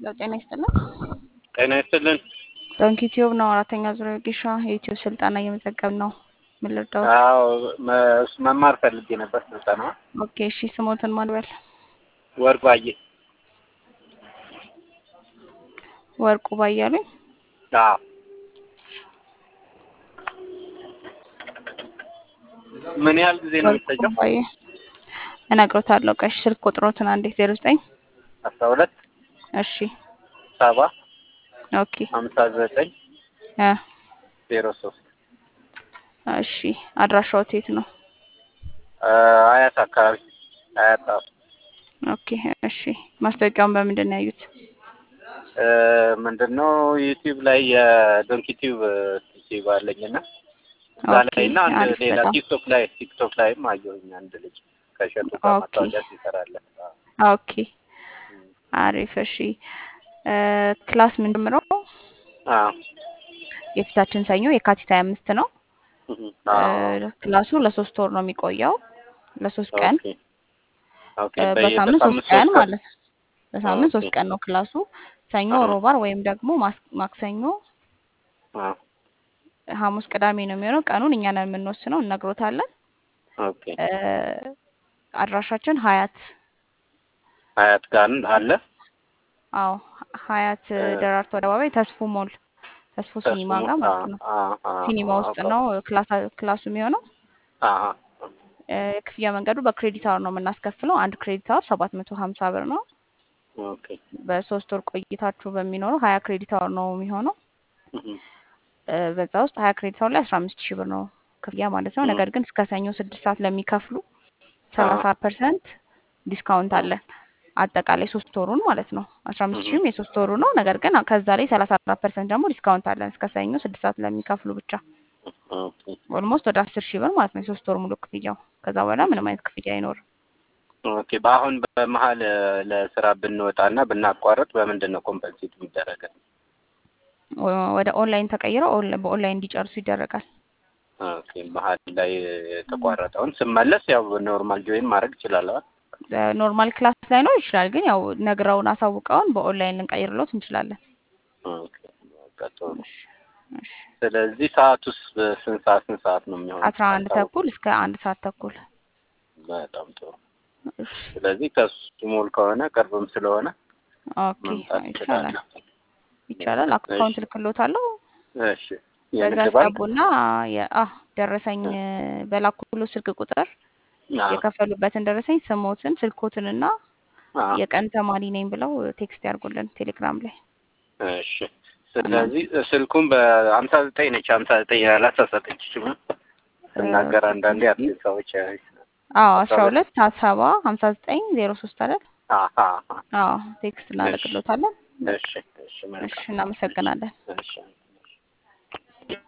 ለው ጤና ይስጥልን። ጤና ይስጥልን። ዶንኪ ቲዩብ ነው። አራተኛ ዙሪያ ጊሻ የዩቲዩብ ስልጠና እየመዘገብን ነው። ምን ልርዳዎት? አዎ መ- መማር ፈልጌ ነበር ስልጠና። ኦኬ እሺ፣ ስሞትን ማንበል ወርቁ አየ። ወርቁ ባያሉኝ። አዎ ምን ያህል ጊዜ ነው ወርቁ የሚፈጀው? ባየ እነግሮታለሁ። ቀሽ ስልክ ቁጥሮትን አንዴ ዜሮ ዘጠኝ አስራ ሁለት እሺ ሰባ ኦኬ ሀምሳ ዘጠኝ እ ዜሮ ሶስት እሺ አድራሻዎት የት ነው? አያት አካባቢ አያት ጣፉ ኦኬ እሺ ማስታወቂያውን በምንድን ነው ያዩት? እ ምንድን ነው ዩቲዩብ ላይ የዶንኪ ቲዩብ ዩቲዩብ አለኝና እዛ ኦኬ ላይ እና አንድ አሪፍ ሌላ በጣም ቲክቶክ ላይ ቲክቶክ ላይም አየሁኝ አንድ ልጅ ከሸጡ ጋር ኦኬ ማስታወቂያ ሲሰራለን። ኦኬ አሪፍ እሺ እ ክላስ የምንጀምረው አዎ የፊታችን ሰኞ የካቲት ሀያ አምስት ነው። አዎ እ ክላሱ ለሶስት ወር ነው የሚቆየው ለሶስት ቀን ኦኬ ኦኬ እ በየ በሳምንት ሶስት በሳምንት ቀን ሶስት ቀን ማለት ነው። በሳምንት ኦኬ ሶስት ቀን ነው ክላሱ። ሰኞ፣ አዎ ሮብ፣ ዓርብ ወይም ደግሞ ማስ- ማክሰኞ፣ አዎ ሐሙስ፣ ቅዳሜ ነው የሚሆነው። ቀኑን እኛ ነን የምንወስነው፣ እነግሮታለን። ኦኬ እ አድራሻችን ሀያት ሀያት ጋር አለ አዎ ሀያት እ ደራርቱ አደባባይ ተስፉ ሞል ተስፉ ተስፉ ሲኒማ ሞ- ጋር አ ማለት ነው። አ አ ሲኒማ አ ውስጥ አውቀው ነው ክላስ ክላሱ የሚሆነው። አ እ የክፍያ መንገዱ በክሬዲት አወር ነው የምናስከፍለው። አንድ ክሬዲት አወር ሰባት መቶ ሀምሳ ብር ነው። ኦኬ በሶስት ወር ቆይታችሁ በሚኖረው ሀያ ክሬዲት አወር ነው የሚሆነው። እህ እ በዛ ውስጥ ሀያ ክሬዲት አወር ላይ አስራ አምስት ሺህ ብር ነው ክፍያ ማለት ነው። እህ ነገር ግን እስከ ሰኞ ስድስት ሰዓት ለሚከፍሉ አ ሰላሳ ፐርሰንት ዲስካውንት አ አለን። አጠቃላይ ሶስት ወሩን ማለት ነው። አስራ አምስት እህ ሺህም የሶስት ወሩ ነው። ነገር ግን ከዛ ላይ ሰላሳ አራት ፐርሰንት ደግሞ ዲስካውንት አለን እስከ ሰኞ ስድስት ሰዓት ለሚከፍሉ ብቻ ኦኬ ኦልሞስት ወደ አስር ሺህ ብር ማለት ነው የሶስት ወር ሙሉ ክፍያው። ከዛ በኋላ ምንም አይነት ክፍያ አይኖርም። ኦኬ በአሁን በመሀል እ ለስራ ብንወጣና ብናቋርጥ በምንድን ነው ኮምፐንሴት የሚደረገው? ወ- ወደ ኦንላይን ተቀይረው ኦንላ- በኦንላይን እንዲጨርሱ ይደረጋል። ኦኬ መሀል ላይ የተቋረጠውን ስመለስ ያው ኖርማል ጆይን ማድረግ እችላለሁ። ኖርማል ክላስ ላይኖር ይችላል፣ ግን ያው ነግረውን አሳውቀውን በኦንላይን ልንቀይርሎት እንችላለን። ኦኬ በቃ ጥሩ። እሺ እሺ ስለዚህ ሰዓቱስ ስንት ሰዓት ስንት ሰዓት ነው የሚሆነው? አስራ አንድ አልታወቀም። ተኩል እስከ አንድ ሰዓት ተኩል። በጣም ጥሩ። እሺ ስለዚህ ከሱ ሞል ከሆነ ቅርብም ስለሆነ ኦኬ መምጣት ይቻላል እችላለሁ። ይቻላል። እሺ አካውንት ልክሎታለሁ። እሺ በዛ የንግድ ባንክ ያስገቡና የአ ደረሰኝ በላኩሎ ስልክ ቁጥር አዎ የከፈሉበትን ደረሰኝ ስሞትን፣ ስልኮትንና አዎ የቀን ተማሪ ነኝ ብለው ቴክስት ያርጉልን ቴሌግራም ላይ እሺ እና ስለዚህ ስልኩን በሀምሳ ዘጠኝ ነች ሀምሳ ዘጠኝ ያላሳሳተችም ስናገር አንዳንዴ አዲስ ሰዎች ያዩ አዎ ሀምሳ አስራ ሁለት ሁለት ሀያ ሰባ ሀምሳ ዘጠኝ ዜሮ ሶስት አይደል? አሀ አሀ አዎ ቴክስት እሺ እናደርግሎታለን። በቃ እሺ እሺ እሺ መልካም እሺ እናመሰግናለን። እሺ